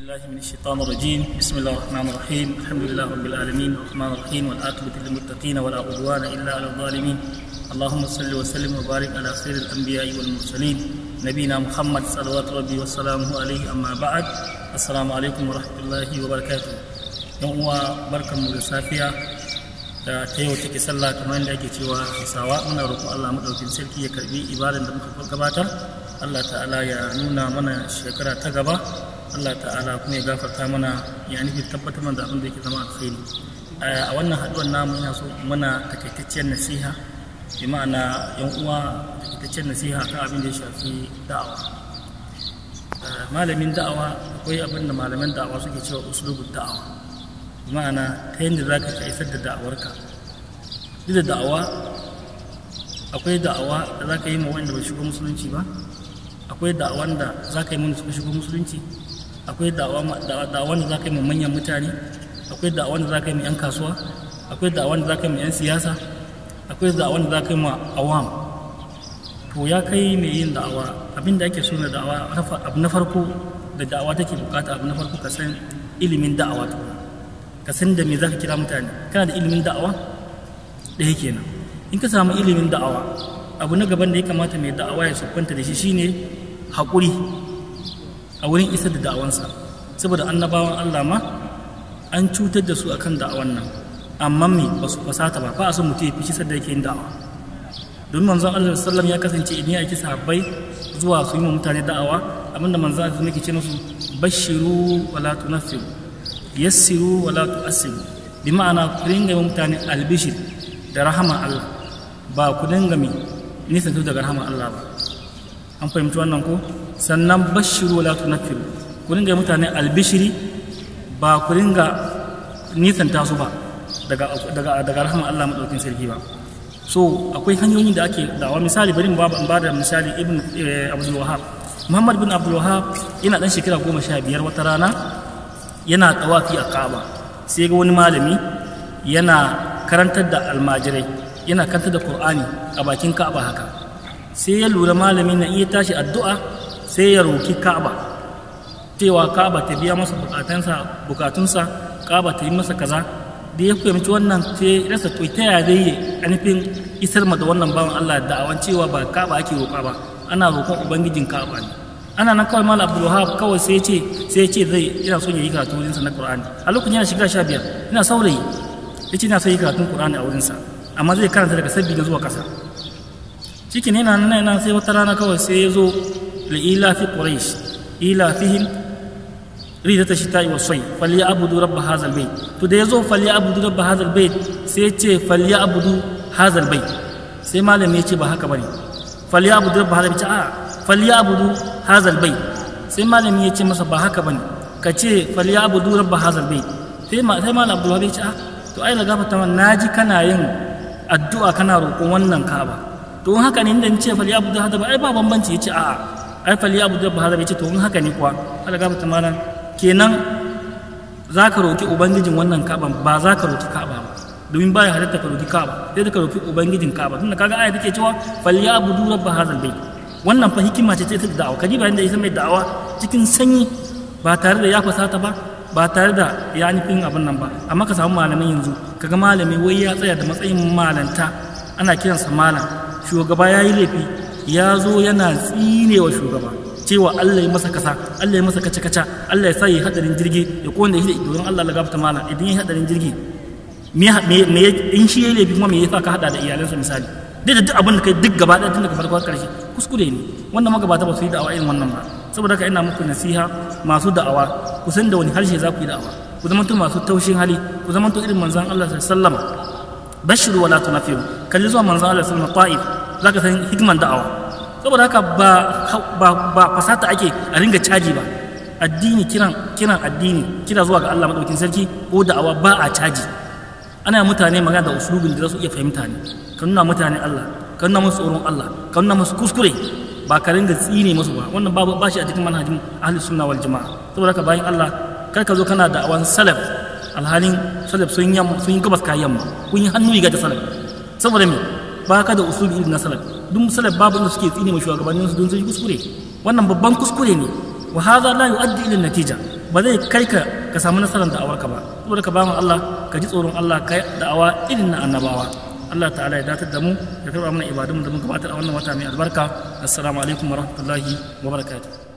بالله من الشيطان الرجيم بسم الله الرحمن الرحيم الحمد لله رب العالمين الرحمن الرحيم والعاقبة للمتقين ولا عدوان إلا على الظالمين اللهم صل وسلم وبارك على خير الأنبياء والمرسلين نبينا محمد صلوات ربي وسلامه عليه أما بعد السلام عليكم ورحمة الله وبركاته يوم بركة مسافية da ta yau take sallah kamar yadda ake cewa hausawa muna roƙon Allah madaukin sarki ya karbi ibadan da muka gabatar Allah ta'ala ya nuna mana shekara ta gaba Allah ta'ala kuma ya gafarta mana ya nufi tabbatar mana da abin da yake zama alkhairi a wannan haɗuwar namu ina so muna takaitacciyar nasiha bi ma'ana yan uwa takaitacciyar nasiha kan abin da ya shafi da'awa malamin da'awa akwai abin da malaman da'awa suke cewa uslubud da'awa ma'ana ta yadda za ka isar da da'awarka duk da da'awa akwai da'awa da za ka yi ma wanda bai shigo musulunci ba akwai da'awan da za ka yi mana suka shigo musulunci akwai da'awan da za ka yi ma manyan mutane akwai da'awan da za ka yi ma 'yan kasuwa akwai da'awan da za ka yi ma 'yan siyasa akwai da'awan da za ka yi ma awam to ya kai mai yin da'awa abin da ake so na da'awa abu na farko da da'awa take bukata abu na farko ka san ilimin da'awa tukuna ka san da me za ka kira mutane kana da ilimin da'awa ɗaya kenan in ka samu ilimin da'awa abu na gaban da ya kamata mai da'awa ya siffanta da shi shine haƙuri a wurin isar da da'awansa saboda annabawan Allah ma an cutar da su akan da'awan nan amma me ba su fasata ba ba a son mutum ya fi da yake yin da'awa don manzon Allah sallam ya kasance idan ya aiki sahabbai zuwa su yi wa mutane da'awa abinda manzon Allah yake ce musu bashiru wala tunaffiru yassiru wala tu'assiru bi ma'ana ku dinga yi mutane albishir da rahama Allah ba ku dinga mi nisan daga rahama Allah ba an fahimci wannan ko sannan bashiru wala tunaffiru ku dinga yi mutane albishiri ba ku dinga nisan su ba daga daga daga rahama Allah madaukin sarki ba so akwai hanyoyin da ake dawa misali bari mu ba da misali ibn abdul wahab muhammad bin abdul wahab yana dan shekara goma sha biyar wata rana yana tawafi a ka'aba sai ga wani malami yana karantar da almajirai yana karantar da qur'ani a bakin ka'aba haka sai ya lura malami na iya tashi addu'a sai ya roki ka'aba cewa ka'aba ta biya masa bukatunsa bukatunsa ka'aba ta yi masa kaza da ya fahimci wannan sai rasa to ta yaya zai yi anifin isar ma da wannan bawan Allah da'awan cewa ba ka'aba ake roƙa ba ana roƙon ubangijin ka'aba ne ana nan kawai malam abdul wahab kawai sai ce sai ce zai ina son ya yi karatu wurin sa na qur'ani a lokacin yana shiga sha biyar ina saurayi yace ina son yi karatun qur'ani a wurin sa amma zai karanta daga sabbi na zuwa kasa cikin yana nan yana sai wata rana kawai sai ya zo li ila fi quraish ila fihim ridata shita'i wa sai falyabudu rabb hadha albayt to da yazo falyabudu rabb hadha albayt sai ya ce falyabudu hadha albayt sai malami ya ce ba haka bane falyabudu rabb hadha albayt a falyabudu hazal bai sai malami ya ce masa ba haka bane ka ce falyabudu rabba hazal bai sai ma sai malam abdul ya ce ah to ai laga fata man naji kana yin addu'a kana roƙon wannan ka'aba to in haka ne inda ce falyabudu hazal bai ai ba bambanci yace a'a ai falyabudu rabba hazal bai ce to in haka ne kuwa laga fata malam kenan za ka roƙi ubangijin wannan ka'aba ba za ka roƙi ka'aba ba domin baya halatta ka roƙi ka'aba sai da ka roƙi ubangijin ka'aba tunda kaga aya take cewa falyabudu rabba hazal bai wannan fa hikima ce ta da'awa kaji bayan da ita mai da'awa cikin sanyi ba tare da ya fasata ba ba tare da ya nufin abin nan ba amma ka samu malamin yanzu kaga malami wai ya tsaya da matsayin malanta ana kiransa malam shugaba ya yi laifi ya zo yana tsinewa shugaba cewa Allah ya masa kasa Allah ya masa kaca kaca Allah ya sa yi hadarin jirgi ya kone shi da don Allah lagafta malam idan ya hadarin jirgi me in shi ya laifi kuma me yasa ka hada da iyalansa misali duk da duk abin da kai duk gaba ɗaya tun daga farko har ƙarshe kuskure ne wannan magabata ba su yi da'awa irin wannan ba saboda haka ina muku nasiha masu da'awa ku san da wani harshe za ku yi da'awa ku zama to masu taushin hali ku zama to irin manzon Allah sallallahu alaihi bashiru wala tunafiru kalli zuwa manzon Allah sallallahu alaihi wasallam zaka san hikman da'awa saboda haka ba ba ba fasata ake a ringa caji ba addini kiran kiran addini kira zuwa ga Allah madaukin sarki ko da'awa ba a caji ana mutane magana da usulubin da za su iya fahimta ne ka nuna mutane Allah ka nuna musu tsoron Allah ka nuna musu kuskure ba ka ringa tsine musu ba wannan babu ba shi a cikin manhajin ahli sunna wal jama'a saboda haka bayan Allah kar ka zo kana da awan salaf alhalin salaf sun yamma sun yi gabas ka yamma kun yi hannu riga da salaf saboda me ba ka da usulubi irin na salaf duk salaf babu inda suke tsine ma shugabannin su don su yi kuskure wannan babban kuskure ne wa hadha la yu'addi ila natija ba zai kai ka ka samu nasarar da'awarka ba saboda ka bamu Allah ka ji tsoron Allah ka da'awa irin na annabawa Allah ta'ala ya datar da mu ya karba mana ibadun da mun gabatar a wannan wata mai albarka assalamu alaikum wa rahmatullahi wa barakatuh